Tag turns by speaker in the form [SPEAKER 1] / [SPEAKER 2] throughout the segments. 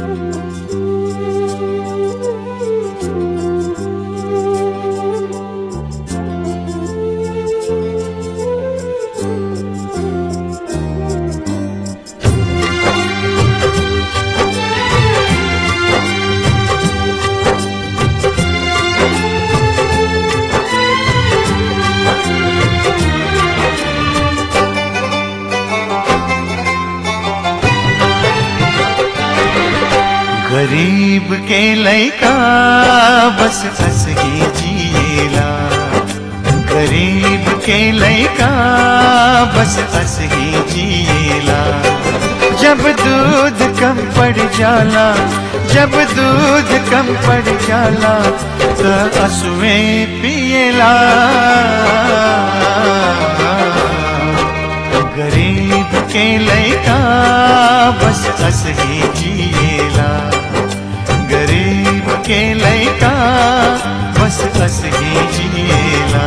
[SPEAKER 1] गरीब के लैका बस हंस ही जिएला गरीब के लैका बस हंस ही जिएला जब दूध कम पड़ जाला जब दूध कम पड़ जाला तो असुए पिएला गरीब के लैका बस हंस ही जिएला गरीब के लैका बस हंस ही जिएला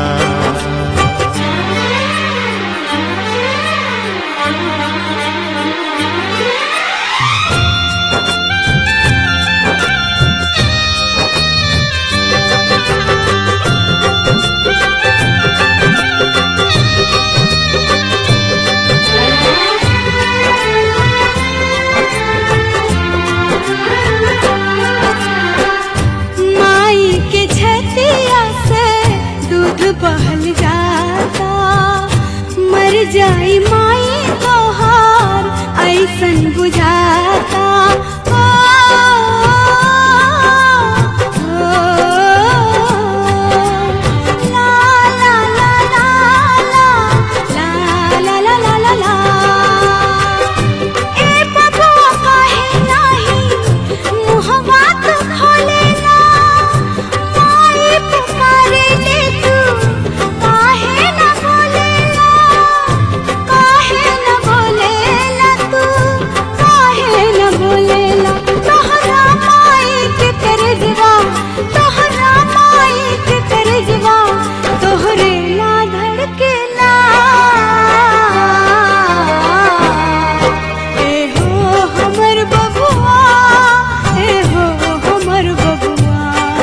[SPEAKER 2] माई के छतिया से दूध बहल जाता मर जाई माई तोहार ऐसन बुझाता ओ, ओ, ला, ला, ला, ला, ला, ला, ला, ला, ला, ला। ए बबुआ काहे नाही मुहवा तू खोलेला माई पुकारे ले तू काहे न बोलेला काहे न बोलेला तू काहे न बोलेला तोहरा माई के तरजवा तोहरा माई के तरजवा तोहरे ला धड़केला ए हो हमर बबुआ ए हो हमर बबुआ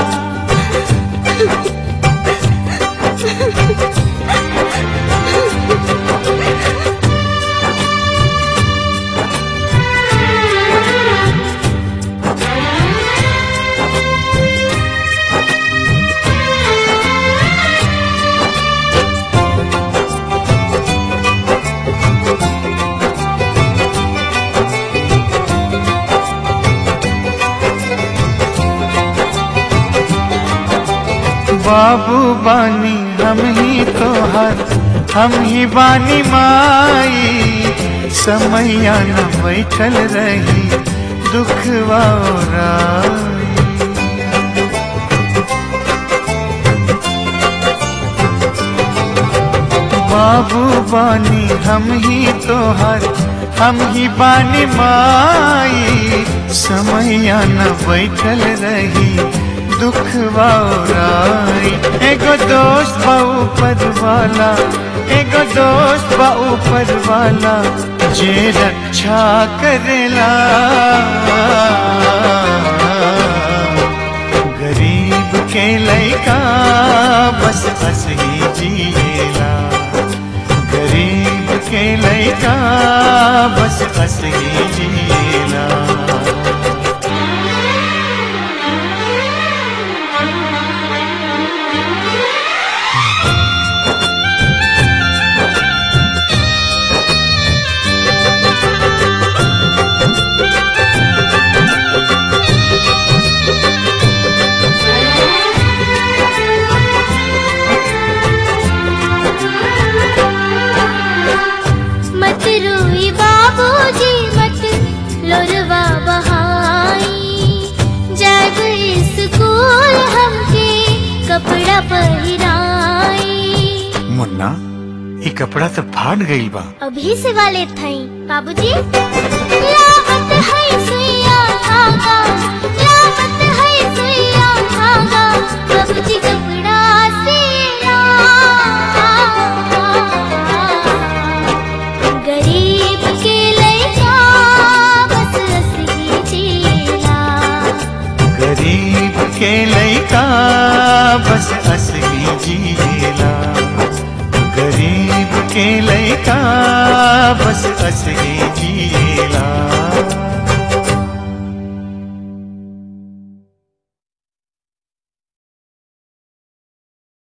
[SPEAKER 1] बाबू बानी हम ही तोहर हम ही बानी माई समैया न बैठल रही दुख वाई बाबू बानी हम ही तोहर हम ही बानी माई समैया न बैठल रही दुख वाई एगो दोस्त बा ऊपर वाला एगो दोस्त बा ऊपर वाला जे रक्षा करेला गरीब के लैका बस हंस ही जिएला गरीब के लैका बस हंस ही जिएला
[SPEAKER 3] मत रोई बाबूजी मत लोरवा बहाई जब स्कूल हमके कपड़ा पहिराई
[SPEAKER 1] मुन्ना ये कपड़ा तो फाट गईल बा
[SPEAKER 3] अभी से वाले थई बाबूजी लावत है सुइया धागा लावत है सुइया धागा बाबूजी कपड़ा सिला गरीब के लैका बस हंस ही जिला
[SPEAKER 1] के लैका बस असली जिएला गरीब के लैका बस असली जिएला